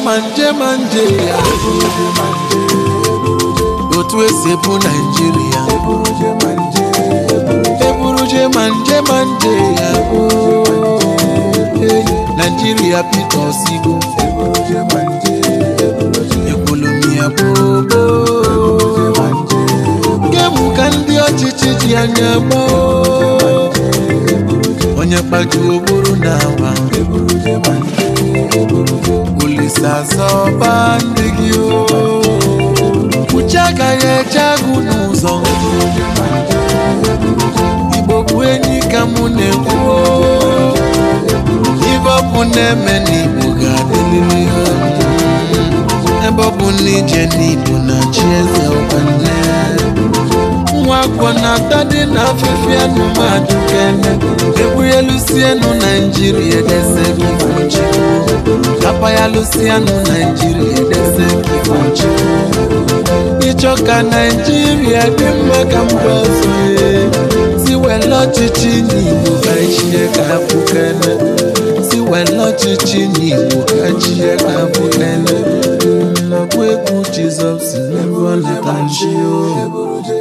ma nje ma nje ya otu esi ebu naijiria eburuje ma nje ma nje ya Hey, naijiria peter osigo ekolomi ya gbogbo gemu ka ndị ọchịchị ji anya gboo onye kpaju ogburu na agba olise azọba ndị gị o uche agaghị eche agụ n'ụzọ igbo bụ enyi ka mụ na-ekwu o. ibe ọ bụ na-eme n'igbo ga-adịlịrị ha ebe ọ bụ na ije n'igbo na chi eze ọkwanne nwa akwọ na-ata dị na afịfịa anụmadụ kene egbughelusienụ naijiria edese kifochi apaghalusienụ naijiria edese kifochi ịchọ ka naijiria dị mma ka mba ọzọ ye si wele ọchịchị n'igbo ka chie ka abụkene si wele ọchịchị n'igbo ka chie ka abụkene nakwa egwu jizọs n'ebe ọ leta nchi o